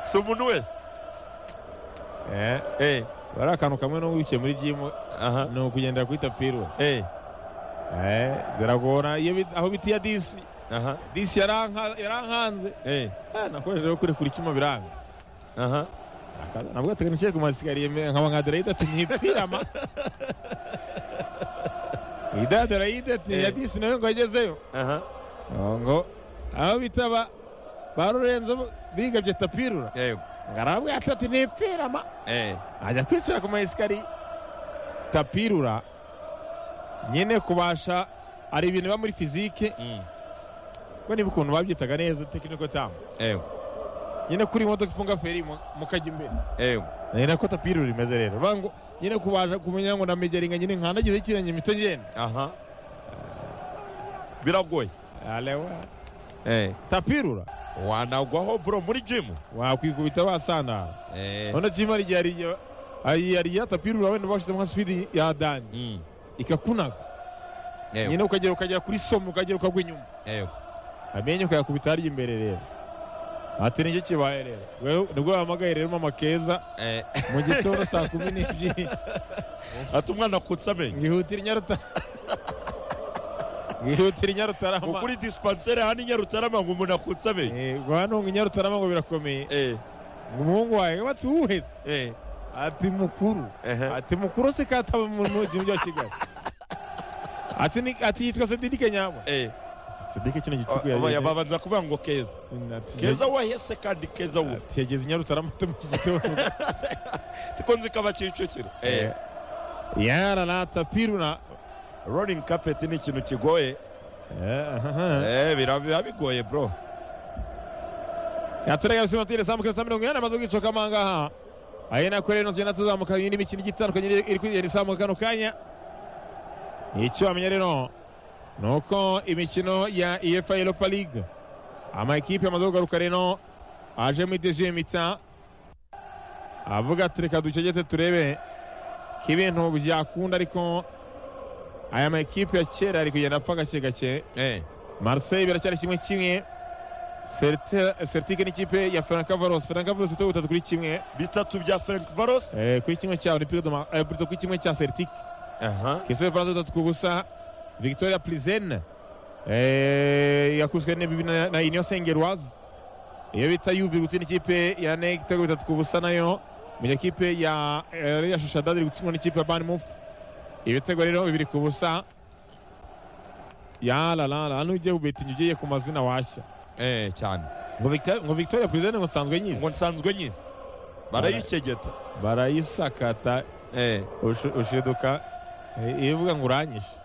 si umuntu wese bari akantu kamwe n'ubwo wicaye muri jimu aha ni ukugendera kuri tapiri we eh Eh, ziragora iyo bit- aho bitiya disi aha disi yaranka- yarankanze eh Eh, nakoresheje yo kurekura icyuma biranga aha Akaza, nabwo ateganishije ku masikariye me- nkaba nka derayida ati ntipirama ida derayida ati Eh. ya disi nayo ngo agezeyo aha ngo aho bita ba ba rurenzo bigabye tapirura yego ngo arabwira ati ati ntipirama eh ajya kwishyira ku mayesikariye tapirura nyine kubasha hari ibintu biba muri fizike mm ko niba ukuntu babyitaga neza tekiniko tamu yego nyine kuri iyi modoka ifunga feri mu- mukajya imbere yego ni nako tapirura imeze rero bango nyine kubasha kumenya ngo na mejeringa nyine nkandagize ikirenge mita ngenda aha biragoye alewa eh tapirura wanagwaho bro muri gym wakwikubita wasandara eh urabona ko imara igihe hari igihe hari igihe tapirura wenda bashyizemo nka sipidi yadanye mm ikakunaga yego nyine ukagera ukagera kuri somo ukagera ukagwa inyuma yego amenyo ukayakubita harya imbere rero ati nicyo kibaye rero Wewe- nibwo wahamagaye rero mama keza eh mu gitondo saa kumi n'ebyiri ati umwana akutse amenyo ngihutira inyarutarama ngihutira ngo inyarutarama kuri dispensaire hano i nyarutarama ngo umuntu akutse amenyo Eh, ngo hano ngo inyarutarama ngo birakomeye eh ngo umuhungu wawe watse uwuheze eh ati mukuru ehe ati mukuru se kataba mu mujyi wa kigali ati ni- ati yitwa sedike nyabo eh sedike kino gicuku Aba- yageze babanza kuvuga ngo keza Ati- keza wahese kandi keza ubu ati yageze inyarutarama ati mu gitondo tiko nzi ko abakicukira eh yara na tapiruna rolling carpet ni ikintu kigoye Eh, eh bira- biba bigoye bro yaturega bisi matire samu kintu mirongo inani amaze kwicoka amangaha ayo nako rero tugenda tuzamuka indi mikino igiye itandukanye iri- iri kugenda izamuka kano kanya icyo wamenya rero ni uko imikino ya efa europa league amakipe amaze kugaruka rero aje muri deziye mita avuga ati reka ducegete turebe ko ibintu byakunda ariko aya makipe ya kera ari kugenda apfa gake gake eh Marseille biracyari kimwe kimwe Celta- Celtic n'ikipe ya Ferencvaros Ferencvaros ifite ubutatu kuri kimwe bitatu bya Frank Varos eh, kuri kimwe cya Olympique de Marseille kuri kimwe cya Celtic aha Kisobe France bitatu ku busa Victoria Plizen eh, yakubiswe n'ibibi na, na Union Saint-Gilloise iyo bita Juve gutsinda ikipe ya NEC ibitego bitatu ku busa nayo mu gihe ikipe ya eh, Real Sociedad iri gutsindwa n'ikipe ya Bournemouth ibitego rero bibiri ku busa ya la la la nujye ubetinye ugiye ku mazina washya eh cyane ngo Victor- ngo victoria perezida ngo nsanzwe nyizi ngo nsanzwe nyizi barayicegeta barayisakata eh ushu- ushiduka eh, iyo uvuga ngo uranyishe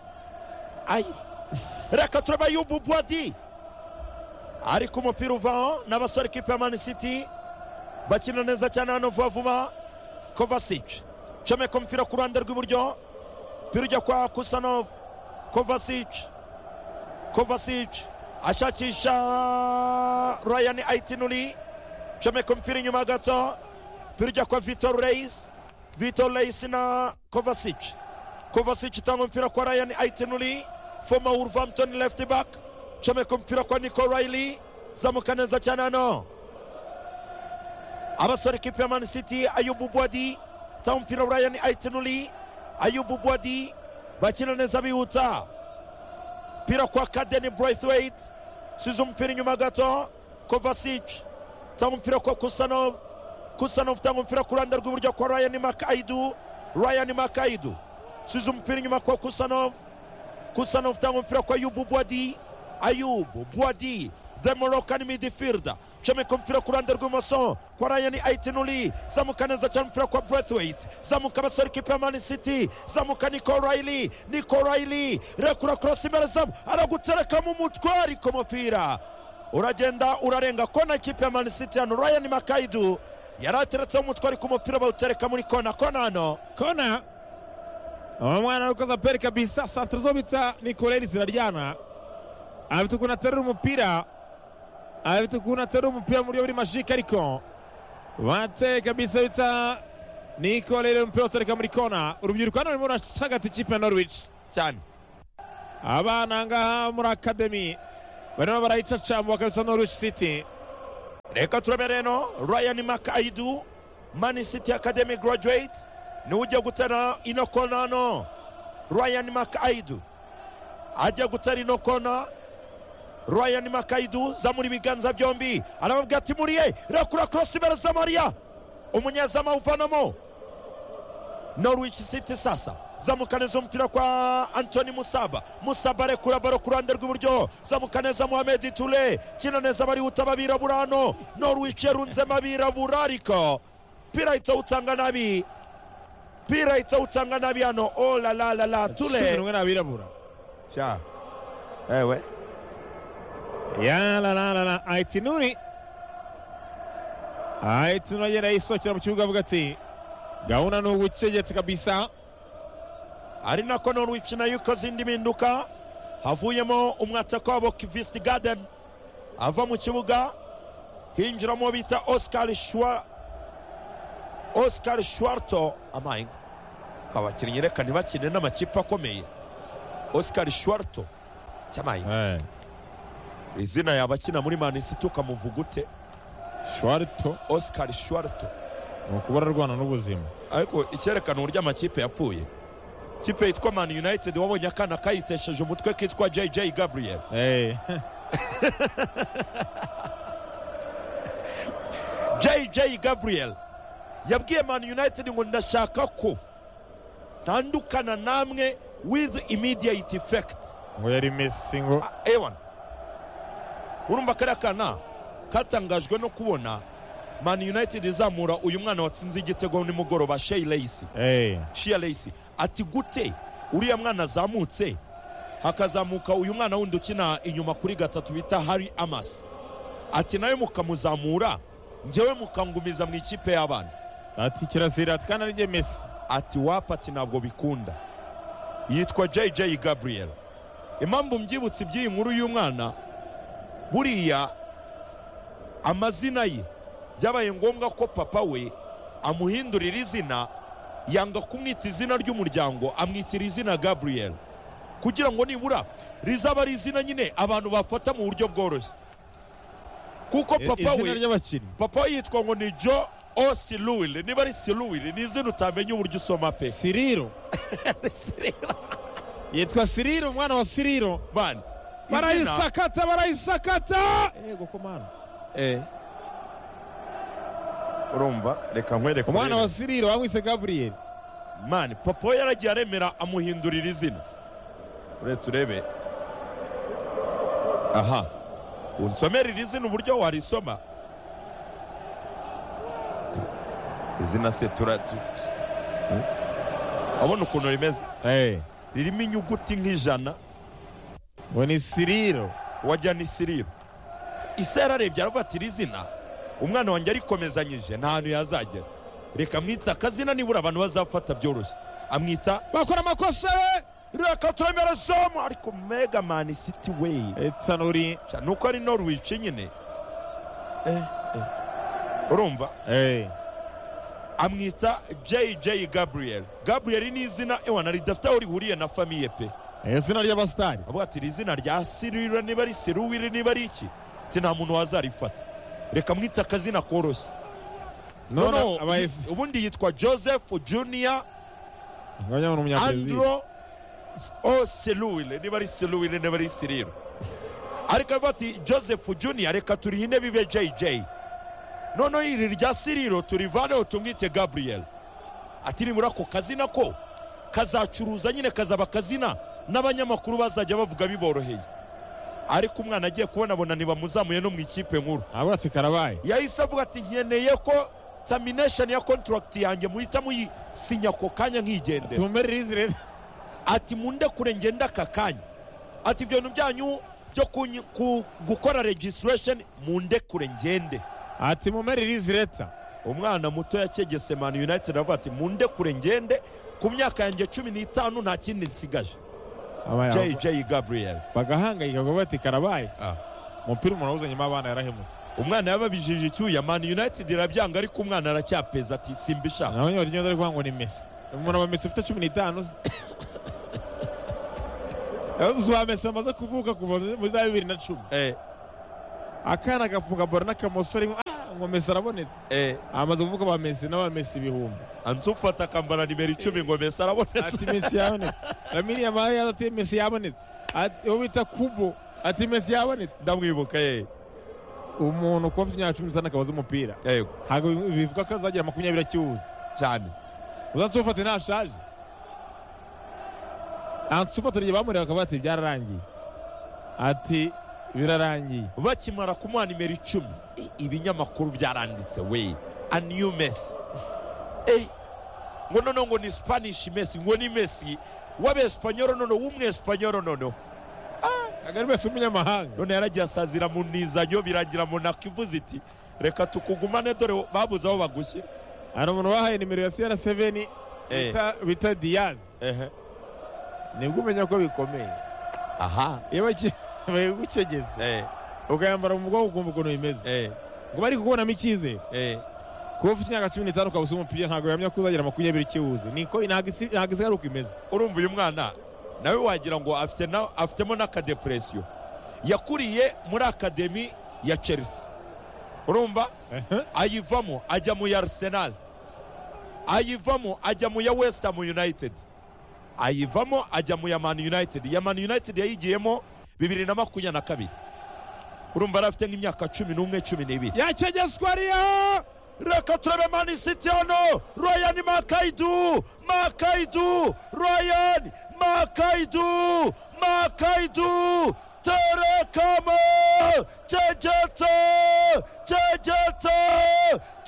ayi reka turabaye ubu bwadi ariko umupira uvaho n'abasore kipe ya mani siti bakina neza cyane hano vuba vuba kovasici comeka umupira ku ruhande rw'iburyo umupira ujya kwa kusanov kovasici kovasici ashakisha ryan aitinuri comeka umupira inyuma gato umupira ujya kwa vitor reis vitor reis na kovasici Kovacic itanga umupira kwa Ryan Aitinuri former Wolverhampton left back comeka umupira kwa Nico Riley zamuka neza cyane hano abasore ikipe ya Man City Ayubu Bwadi itanga umupira wa Ryan Aitinuri Ayubu Bwadi bakina neza bihuta umupira kwa Kaden Braithwaite size umupira inyuma gato Kovacic itanga umupira kwa Kusanov Kusanov itanga umupira ku ruhande rw'iburyo kwa Ryan Makaidu Ryan Makaidu size umupira inyuma kwa kusanov kusanov tanga umupira kwa yubu bwadi ayubu bwadi the moroccan midfielder comeka umupira ku ruhande rw'ibumoso kwa ryan aitinuli zamuka neza cyane umupira kwa brathwaite zamuka abasore kipe ya man city zamuka nico riley nico riley rekura cross imbere zamu araguterekamo umutwe ariko umupira uragenda urarenga kona kipe ya man city hano ryan makaidu yari ateretseho umutwe ariko umupira bawutereka muri kona kona hano kona umwana uri koza peri kabisa santire zo bita nikoreri ziraryana afite ukuntu aterura umupira afite ukuntu aterura umupira mu buryo buri mashike ariko bate kabisa bita nikoreri umupira utereka muri kona urubyiruko hano rurimo rurasagata ikipe ya norwich cyane abana ngaha muri akademi barimo barayicacamba bakabisa norwich city reka turabe rero ryan makaidu mani city academy graduate niwe ujya gutera ino kona hano ryan makaidu ajya gutera ino kona ryan makaidu zamura ibiganza byombi arababwira ati muriye rekura korosi imbere za mariya umunyezamu uvanamo norwich city sasa zamukaneza umupira kwa antoni musaba musaba arekura baro ku ruhande rw'iburyo zamukaneza muhamedi ture kina neza barihuta abirabura hano norwich yarunzemo abirabura ariko pira ahita awutanga nabi pira ahita awutanga nabi hano olalalala cumi ture n'umwe ni abirabura Sha. ewe yararanarana ayitinuri ayitinuri agenda yisohokera mu kibuga avuga ati gahunda ni ugucegetse kabisa ari nako norwich nayo ikoze indi mpinduka havuyemo umwataka wabo kivist garden ava mu kibuga hinjiramo bita oscar shwa oscar shwarto amainga abakinnyi reka ntibakine n'amakipe akomeye oscar shwarto cyamaye Eh, izina yaba akina muri manisiti ukamuvuga ute shwarito oscar shwarto ni ukubura arwana n'ubuzima ariko icyerekana uburyo amakipe yapfuye ikipe yitwa man united wabonye akana kayitesheje umutwe kitwa jj gabriel Eh, jj gabriel yabwiye man united ngo ndashaka ko ntandukana namwe with immediate effect ngo yari mesi ngo Ah, ewan urumva kariya kana katangajwe no kubona man united izamura uyu mwana watsinze igitego nimugoroba shey leyisi eh, shia leyisi ati gute uriya mwana azamutse hakazamuka uyu mwana wundi ukina inyuma kuri gatatu bita hari amasi ati nawe mukamuzamura njyewe mukangumiza mu ikipe y'abana ati kirazira ati kandi arijye mesi ati wapa ati ntabwo bikunda yitwa jj gabriel impamvu mbyibutse iby'iyi nkuru y'uyu mwana buriya amazina ye byabaye ngombwa ko papa we amuhindurira izina yanga kumwita izina ry'umuryango amwitira izina gabriel kugira ngo nibura rizaba ari izina nyine abantu bafata mu buryo bworoshye kuko I- papa we izina ry'abakinnyi papa we yitwa ngo ni jo o siluwili niba ari siluwili ni izina utamenya uburyo usoma pe siriro yitwa siriro umwana wa siriro Bana, izina- barayisakata barayisakata yego komana Eh. urumva reka nkwereke umwana urebe. wa siriro bamwise gaburiyeri mani papa we yaragiye aremera amuhindurira izina uretse urebe aha unsomere iri zina uburyo warisoma izina se tura tu- Eh? abona ukuntu rimeze Eh, ririmo inyuguti nk'ijana ngo ni siriro wajya ni siriba ise yararebye aravuga ati iri zina umwana wanjye arikomezanyije nta hantu yazagera reka amwita akazina nibura abantu bazafata byoroshye amwita bakora amakosa we reka turemere somo ariko mega mani siti weyi etanuri Sha, nuko ari norwici nyine Eh, eh. urumva eh, amwita jj gabriel gabriel ni izina ewana ridafite aho rihuriye na famiye pe izina ry'abasitari avuga ati iri zina rya sirira niba ari siruwiri niba ari iki ati nta muntu wazarifata reka mwite akazina koroshye none noneho abaye ubundi yitwa joseph junior nganya ngo ni umunyabrezil andro o siluwile niba ari siluwile niba ari sirira ariko avuga ati joseph junior reka turihe intebe ibe jj noneho iri rya siriro turivaneho tumwite gabriel ati nibura ako kazina ko kazacuruza nyine kazaba akazina n'abanyamakuru bazajya bavuga biboroheye ariko umwana agiye kubona abona ntibamuzamuye no mu ikipe nkuru abura ati karabaye yahise avuga ati nkeneye ko termination ya contract yanjye muhita muyisinya ako kanya nkigendera tumberere izi rero ati munde kure ngenda aka kanya ati ibyo bintu byanyu byo kunyi- ku- gukora registration munde kure ngende ati mumerere izi leta umwana muto yakegese man united avuga ati munde kure ngende ku myaka yanjye cumi n'itanu nta kindi nsigaje Abaye- jj gabriel bagahangayika ngo bati karabaye Ah. umupira umuntu awuzanye mo abana yarahemutse umwana yababijije icyuya man united irabyanga ariko umwana aracyapeza ati simbishaka nawe nyine ari kuvuga ngo ni mesi umuntu aba mesi ufite cumi n'itanu uwa mesi bamaze kuvuka kuva muri za bibiri na cumi Eh. akana gafunga baro n'akamusore ngo mesi arabonetse Eh, amaze kuvuga ba mesi n'abamesi ibihumbi ansufata akambara nimero icumi ngo mesi arabonetse ati mesi yabonetse lamini yamaye yaza ati mesi yabonetse Ati- uwo bita kubo ati mesi yabonetse ndamwibuka eh. umuntu kuba afite imyaka cumi n'itanu akabaza umupira yego ntabwo bivuga ko azagira makumyabiri akiwuza cyane uzansufate ntashaje ansufate igihe bamureba bakavuga ati byararangiye ati birarangiye bakimara kumuha nimero icumi Eh, ibinyamakuru byaranditse we a new mesi Eh, ngo noneho ngo ni spanish mesi ngo ni mesi w'abesipanyoro noneho w'umwesipanyoro noneho kagari wese umunyamahanga none yaragiye asazira mu nizanyo biragira monako ivuze iti reka tukugumane dore babuze aho bagushyira hari umuntu wahaye nimero ya siyara seveni Eh. bita- bita diyazi Ehe. nibwo umenya ko bikomeye aha iyo baki- bayigucegeze Eh, ukayambara mu bwonko ukumva ukuntu bimeze eh, ngo bari kukubonamo icyizere eh. kuba ufite imyaka cumi n'itanu ukaba usa umupira ntabwo bihamya ko uzagira makumyabiri ikiwuzi niko ntabwo isi ntabwo isi ari uko imeze urumva uyu mwana nawe wagira ngo afite na- afitemo n'akadepresiyo yakuriye muri akademi ya chelsea urumva ayivamo ajya mu ya arsenal ayivamo ajya mu ya west ham united ayivamo ajya mu ya man united ya man united yayigiyemo bibiri na makumyabiri na kabiri urumva yari afite nk'imyaka cumi n'umwe cumi n'ibiri yacegeswa ariyo reka turebe mani siti hano ryan makaidu makaidu ryan makaidu makaidu terekamo cegeta cegeta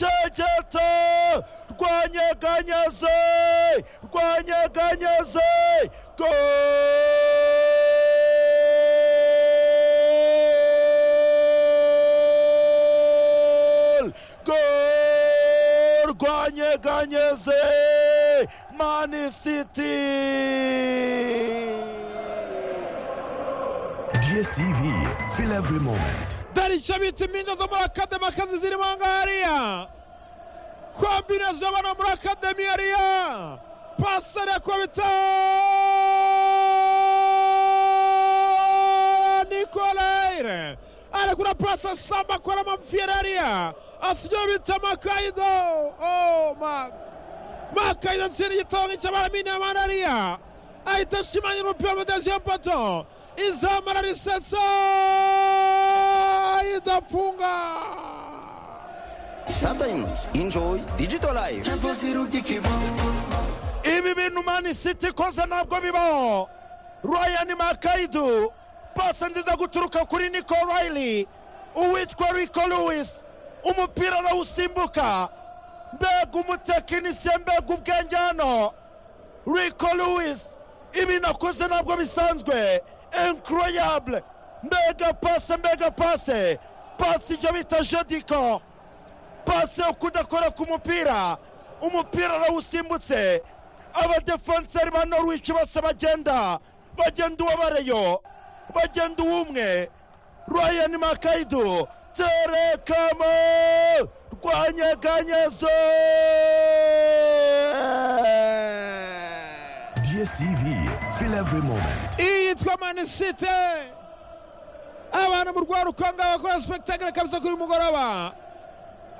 cegeta rwanyeganyaze rwanyeganyaze gol gol rwanyeganyeze mani siti DSTV, feel every moment. darisha bita impinja zo muri akademi akazi zirimo ngariya kombinazo y'abana muri akademi yariya pasere yakubita nikolere arekura pasa samba akora amapfiyeri yariya asigaye bita makayido oh my makayido ntsinda igitabo cy'abaramini y'amarariya ahita ashimangira umupira mu dezi y'epoto izamara risetsa idafunga Sometimes enjoy digital life. ibi bintu mani siti ikoze ntabwo bibaho ryan makaidu pasi nziza guturuka kuri nico rayili uwitwa rico lewis umupira arawusimbuka mbega umutekinisiye mbega ubwenge hano rico lewis ibintu akoze ntabwo bisanzwe incroyable mbega pase mbega pase pase ijya bita jodiko pase yo kudakora ku mupira umupira arawusimbutse abadefenseri ba norwich bose bagenda bagenda uwabareyo bagenda uw'umwe ryan makaidu terekamo rwanyeganyeze DSTV, feel every moment. iyitwa manisite abantu mu rwaruka ngaho bakora sipegitakire kabisa kuri mugoroba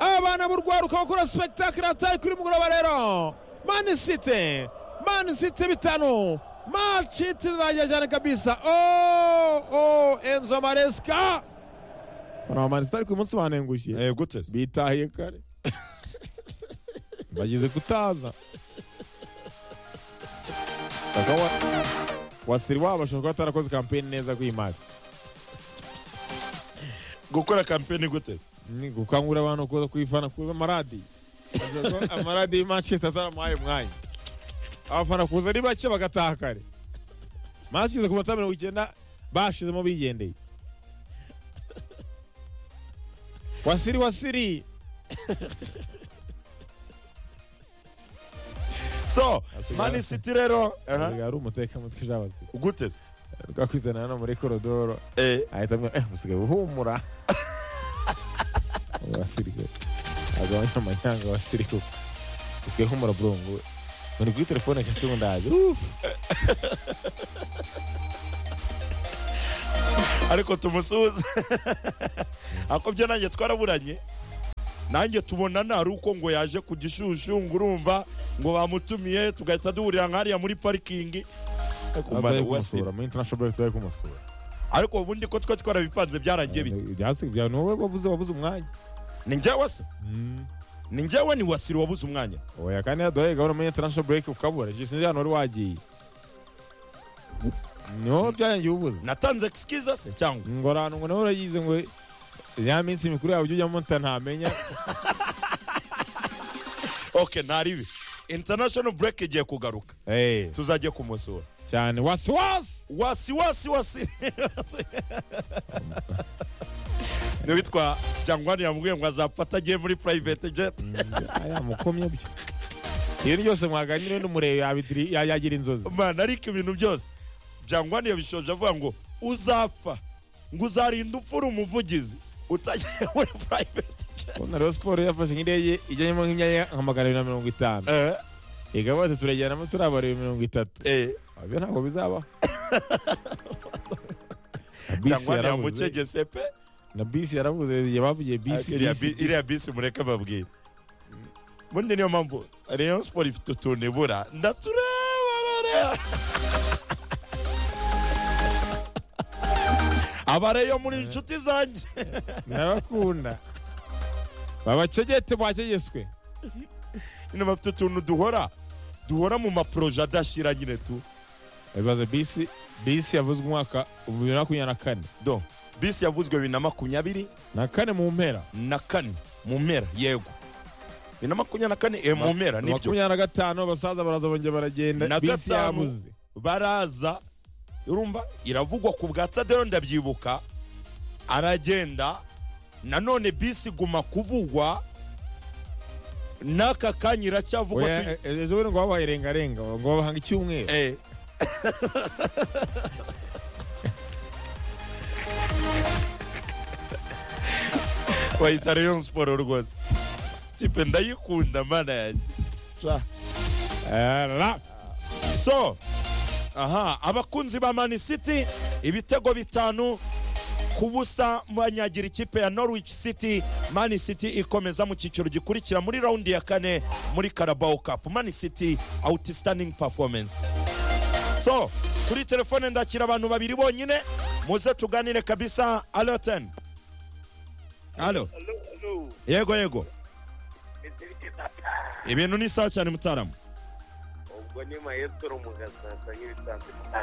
abana mu rwaruka bakora sipegitakire atari kuri mugoroba rero manisite manisite bitanu maci itiriragiye cyane kabisa o o enzo maresika bano bamanisite ariko uyu munsi banengushye gute se bitahiye kare bagize kutaza Kaka wa- wasiri wabo ashobora kuba atarakoze kampeni neza kuri iyi mari gukora kampeni gute se Ni gukangurira abantu kuza kuyifana kuza amaradiyo Ashobora kuba amaradiyo y'i manchester zaramuhaye umwanya abafana kuza ari bake bagataha kare masize ku matara mirongo icyenda bashizemo bigendeye wasiri wasiri so Asigaye- mani siti rero aha, yari umutekamutwe ijabati gute se twakwizana hano muri korodoro Eh, ahita amwe eh usigaye uhumura wasirikare agabanya amanyanga wasirikare usigaye uhumura burongo we uri kuri telefone gato ubu ndaje ariko tumusuhuze ariko byo nanjye twaraburanye nanjye tubonana ari uko ngo yaje ku gishushu ngo urumva ngo bamutumiye tugahita duhurira nk'ariya muri parikingi Ariko aza umwana ari we kumusura asira. muri international break ari kumusura ariko ubundi ko twari twarabipanze byarangiye bite Byasi- bya- ni wowe wabuze wabuze umwanya ni njyewe se ni njyewe ni wasiri wabuze umwanya oya kandi yaduhaye gahunda muri international break ukabura jisi sinzi hano wari wagiye ni wowe byarangiye ubuze natanze excuse se cyangwa ngo ahantu ngo nawe urayize ngo ya minsi mikuru yawe ujya ujyamo nta- ntamenya ok ntaribi international break igiye kugaruka Eh, tuzajye kumusura cyane wasiwasi wasi wasi wasi niwitwa cyangwa yambwiye ngo azapfa agiye muri private jet aya mukomye byo ibintu byose mwaganire n'umurebe yabidiri- ya- yagira inzozi mana ariko ibintu byose byangwani yabishoje avuga ngo uzapfa ngo uzarinda ufura umuvugizi utagiye muri private jet Ubona rero siporo yafashe nk'indege ijyanyemo nk'imyanya nka magana abiri na mirongo itanu Eh, ega bose turajyanamo turabareba mirongo itatu eh, ibyo ntabwo bizabaho Na bisi cyangwa yarabuze. yamucegese pe na bisi yarabuze igihe bavugiye bisi Iriya bisi, bi- iriya bisi mureke babwire ubundi niyo mpamvu rayon siporo ifite utuntu ibura ndatureba rero. abareyo muri inshuti zanjye ndabakunda babacegete mwacegeswe nyine bafite utuntu duhora duhora mu maporoje adashira nyine tu bibaza bisi bisi yavuzwe umwaka bibiri na makumyabiri na kane do bisi yavuzwe bibiri na makumyabiri na kane mu mpera na kane mu mpera yego bibiri na makumyabiri na kane eh, mu mpera nibyo makumyabiri na gatanu abasaza baraza bongera baragenda Na bisi gatanu. yabuze baraza urumva iravugwa ku bwa tadero ndabyibuka aragenda nanone bisi iguma kuvugwa n'aka kanya iracyavugwa Oya, tu- e- e- ejo bundi ngo babaye rengarenga ngo babahanga icyumweru Eh. bayita rayon siporo rwose kipe ndayikunda mana yanjye Sha. Eh, ra. so aha abakunzi ba mani city ibitego bitanu ku busa banyagira ikipe ya norwich city mani city ikomeza mu cyiciro gikurikira muri raundi ya kane muri carabao cup mani city outstanding performance so kuri telefone ndakira abantu babiri bonyine muze tuganire kabisa alo ten alo Hello, hello. yego yego Ezirike papa. ibintu ni sawa cyane mutaramu ubwo nyuma yesoro mugasasa nk'ibisanzwe papa.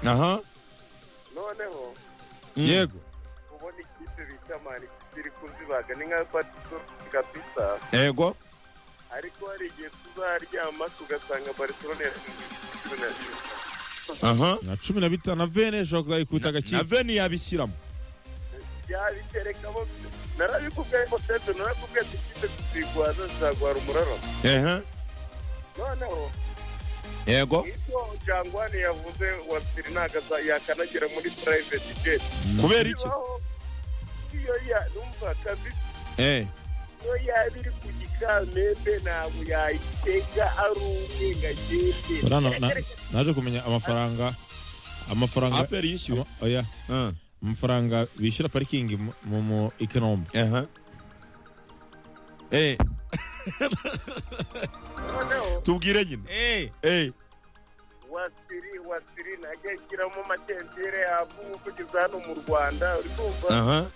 aha noneho Mm. yego ubona ikipe bita mani City iri kuzibaga ni nka fata isoro kapisa yego ariko hari igihe tuzaryama tugasanga barcelona yarashyushye aha na cumi na bitanu na vene ishobora kuzayikuta na agakira veni yabishyiramo yabitereka bo narabikubwiye ngo seto narakubwiye ati ikipe tuzigwaza zizagwara umuraro ehe noneho yego ibyo jangwani yavuze wasiri ntago yakanagira muri private jet kubera iki se? Bibaho. iyo ya numva kazi eh iyo yaba iri ku gikamembe ntabwo yayitega ari umwe ngo agende Buriya na- na- naje kumenya amafaranga amafaranga aperi yishyuwe ama- oya Ah, amafaranga bishyura parikingi mu- mu mu ekonomi aha eh noneho tubwire nyine eh wasiri wasiri ntajya ashyiramo amatentire yavuga kugeza hano mu rwanda uri kumva aha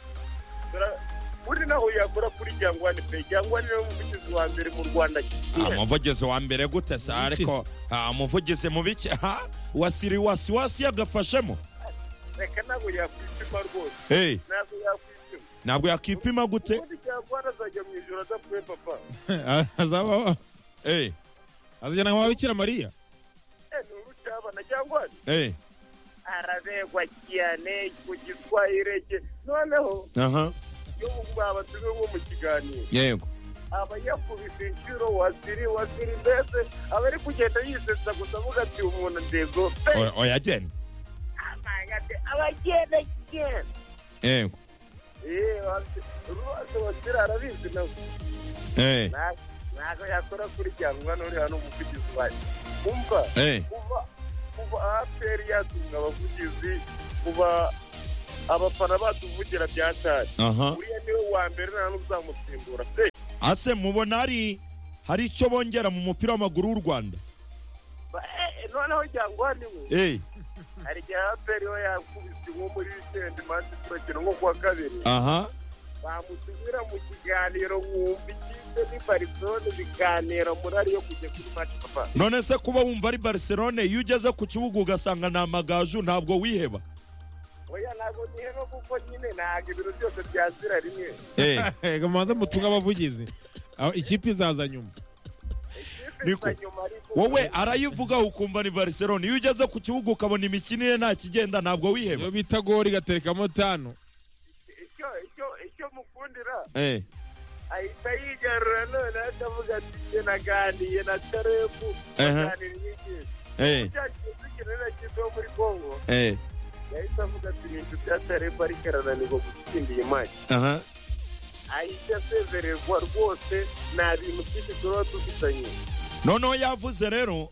Dore- buri naho yagura kuri jangwani pe jangwani niwe muvugizi wa mbere mu rwanda Ah, umuvugizi wa mbere gute se ariko ah, umuvugizi mu bike ha wasiri wasiwasi yagafashemo reka ntabwo yakwipima rwose eh ntabwo yakwipima ntabwo yakipima gute ubundi jangwani azajya mu ijoro adapfuye papa azaba eh azajyana nka wabikira mariya Eh, ni urucyabana jangwani eh arabegwa cyane ku giswahire cye noneho aha iyo babatume nko mu kiganiro yego aba yakubise inshuro wasiri wasiri mbese aba ari kugenda yisetsa gusa avuga ati umuntu ndego pe Oya- oya genda amanga ati abagenda genda yego Eh, Wasiri- rwose wasiri arabizi nawe eh Nta- ntabwo yakora kurikiranwa n'uri hano umuvugizi wayo umva eh kuva kuva aperi yatumwa abavugizi kuva abafana batuvugira byatari aha uriya niwe wa mbere nta n'uzamusimbura pe ase mubona hari hari icyo bongera mu mupira w'amaguru w'u rwanda Ba- eh, noneho jyangwa ni we eyi hari igihe aperi we yakubise nko muri wikendi mansi turakina nko kuwa kabiri aha bamutumira mu kiganiro nkumva ikipe ni barisone biganira muri ariyo kujya kuri mati papa none se kuba wumva ari barcelone iyo ugeze ku kibuga ugasanga ni amagaju ntabwo wiheba oya ntabwo niheba kuko nyine ntabwo ibintu byose byazira rimwe reka mubanze mutunge abavugizi aho ikipe izaza nyuma Niko. Iza nyuma ariko wowe arayivugaho ukumva ni barcelone iyo ugeze ku kibuga ukabona imikinire nta kigenda ntabwo iyo wiheba bita gori igaterekamo tanu icyo icyo icyo mukundira Eh. ahita yigarura none atavuga ati njye naganiriye na tarebu Aha. baganira inyigisho Eh. cyagiye dukina na kipe yo muri kongo Eh. yahise avuga ati ibintu bya tarebu ariko arananirwa gutsinda iyi maki aha ahita asezererwa rwose nta bintu byinshi tuba dufitanye noneho yavuze rero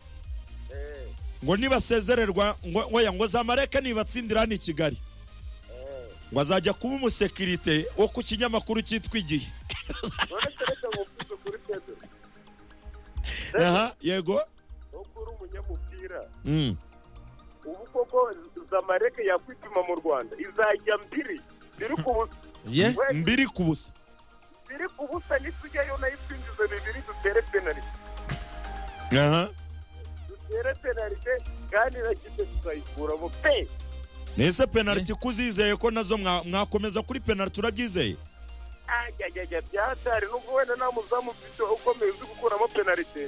Eh, ngo nibasezererwa ngo oya, ngo zamareke nibatsindira hano i kigali eh. ngo azajya kuba umusekirite wo ku kinyamakuru cyitwa igihe none kereka ngo mvuze kuri pedro aha yego wowe uri umunyamupira Mm. ubu koko zamareke yakwituma mu rwanda izajya mbiri ziri ku busa ye We- mbiri ku busa ziri ku busa nitujyayo nayo twinjiza bibiri dutere penalite aha dutere penalite kandi na kipe tuzayikuramo pe nese penaliti kuzizeye ko nazo mwa- mwakomeza kuri penaliti urabyizeye ajyajyajya byatari nubwo wenda nta muzamu ufite ukomeye uzi gukuramo penalite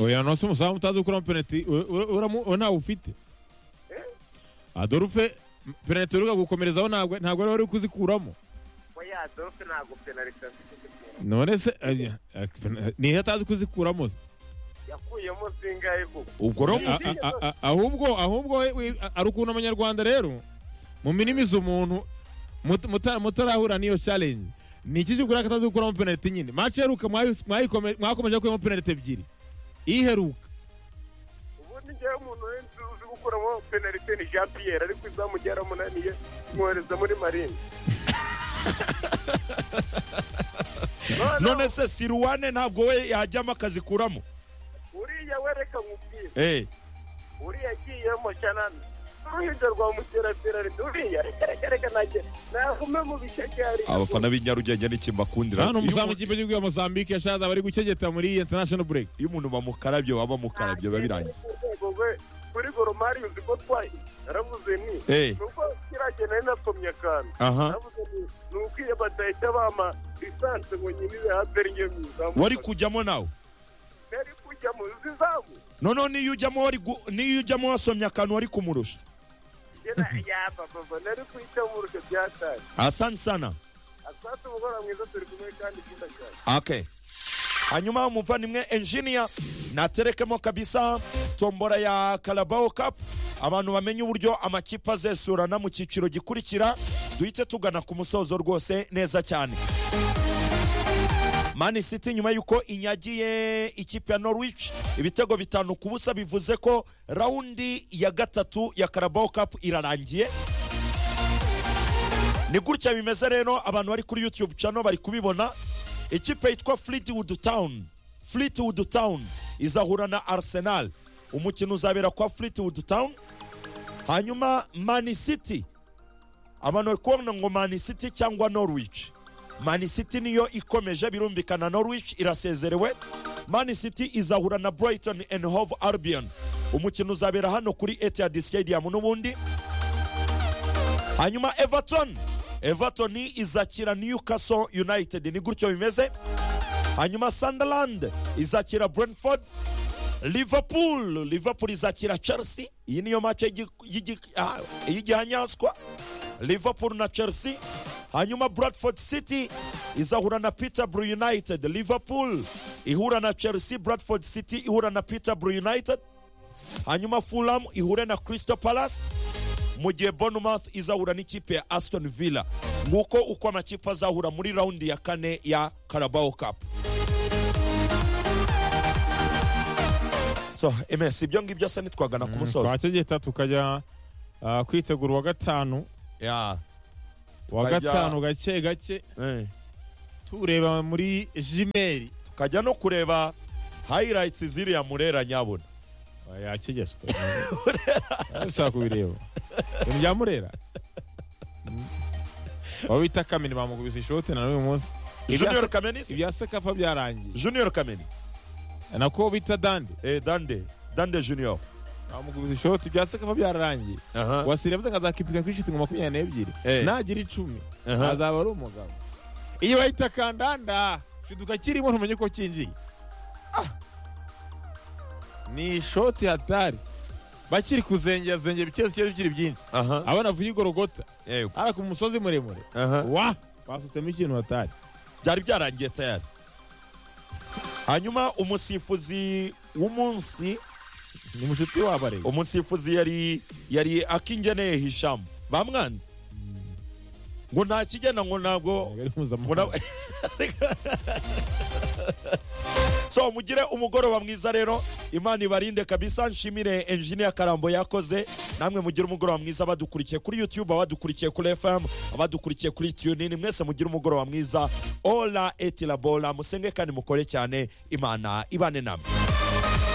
oya nose umusaza utazi gukuramo penaliti u- u- uramu- uwo ntawe ufite adorufe penaliti uruga gukomerezaho ntabwo ntabwo ari wari kuzikuramo oya adolphe ntabwo penalite afite none se eh, eh, pena- niyo atazi kuzikuramo yakuyemo zingahe koko ubwo rero A- mufi- a- a- a- ahubwo ahubwo we- we- ari ukuntu abanyarwanda rero mu minimiza umuntu mut- muta- mutarahura n'iyo challenge ni iki cyo kuraka atazi gukuramo penaliti nyine match iheruka mwayi- mwayikome- mwakomeje kuramo penaliti ebyiri iheruka ubundi njyewe umuntu wese uzi gukuramo penalite ni jean pierre ariko izamugera munaniye mwohereza muri marine none se siruwane ntabwo we yajyamo akazikuramo uriya wereka nkubwira Eh. uriya agiyemo shanana uruhinja rwa mukerarugendo uriya reka reka nanjye nagume mu bishakari abafana b'i nyarugenge n'ikimbakundira hano Iyo umuzamu umuntu- w'ikipe y'igihugu ya mozambique yashaza bari gukegeta muri international break iyo umuntu bamukarabye waba mukarabye biba birangiye kuri goromari uzi ko twaye naravuze ni Eh. ni uko kiragiye nari nasomye akantu aha naravuze ni ni ukwiye badahita bampa lisansi ngo nyine ibe haberi ngiye mu izamu wari kujyamo nawe nari kujya mu izamu noneho niyo ujyamo wari gu- niyo ujyamo wasomye akantu wari kumurusha yena yaba baba nari kwica mu rushe byataye asante sana asante umugoroba mwiza turi kumwe kandi byiza cyane okay hanyuma umuvandimwe engineer naterekemo kabisa tombora ya Carabao Cup abantu bamenye uburyo amakipe azesurana mu cyiciro gikurikira duhite tugana ku musozo rwose neza cyane mani city nyuma y'uko inyagiye ikipe ya norwich ibitego bitanu ku busa bivuze ko rawundi ya gatatu ya Carabao Cup irarangiye ni gutya bimeze rero abantu bari kuri youtube channel bari kubibona ikipe yitwa fleetwood town fleetwood town izahura na arsenal umukino uzabera kwa fleetwood town hanyuma mani city abantu bari kubona ngo mani city cyangwa norwich mani city niyo ikomeje birumvikana norwich irasezerewe mani city izahura na brighton and hove albion umukino uzabera hano kuri etihad stadium n'ubundi hanyuma everton everton izakira newcastle united ni gutyo bimeze hanyuma sunderland izakira brentford liverpool liverpool izakira chelsea iyi niyo mace y'igi- y'igi- ah, y'igihanyanswa liverpool na chelsea hanyuma bradford city izahura na peterborough united liverpool ihura na chelsea bradford city ihura na peterborough united hanyuma fulham ihure na crystal palace mu gihe bournemouth izahura n'ikipe ya aston villa nguko uko amakipe azahura muri rawundi ya kane ya carabao cup so ms ibyo ngibyo asa nitwagana ku musozo twakegeta tukajya ah, kwitegura uwa gatanu Ya. wa Tukajya- gatanu gake gake eh. tureba muri jimeri tukajya no kureba hayirayitsi ziriya murera nyabuna yakigeswe ushaka kubireba ibintu bya murera Mm. aho bita kamini bamukubise ishote na n'uyu munsi junior kamenisi ibya sekafa byarangiye junior kameni nako bita dande eh, dande dande junior bamukubise ishoti ibya sekafa byarangiye aha wasiriye avuga ngo azakipika kuri shitingi makumyabiri n'ebyiri Eh. nagira icumi Aha. azaba ari umugabo iyo bahita kandanda shiduka kirimo ntumenye uko kinjiye ni ishoti hatari bakiri kuzengera zengera ibice bigiye bikiri byinshi aha abana vuye igorogota yego hara ku musozi muremure aha wa basutsemo ikintu hatari byari byarangiye tayari hanyuma umusifuzi w'umunsi ni mushuti wabo areba umusifuzi yari yari akingeneye hishamu bamwanze ngo nta kigenda ngo ntabwo Yego, ari mpuzamahanga. Muna- so mugire umugoroba mwiza rero imana ibarinde kabisa nshimire engineer karambo yakoze namwe mugire umugoroba mwiza abadukurikiye kuri youtube abadukurikiye kuri fm abadukurikiye kuri tunin mwese mugire umugoroba mwiza ola etirabola musenge kandi mukore cyane imana ibane namwe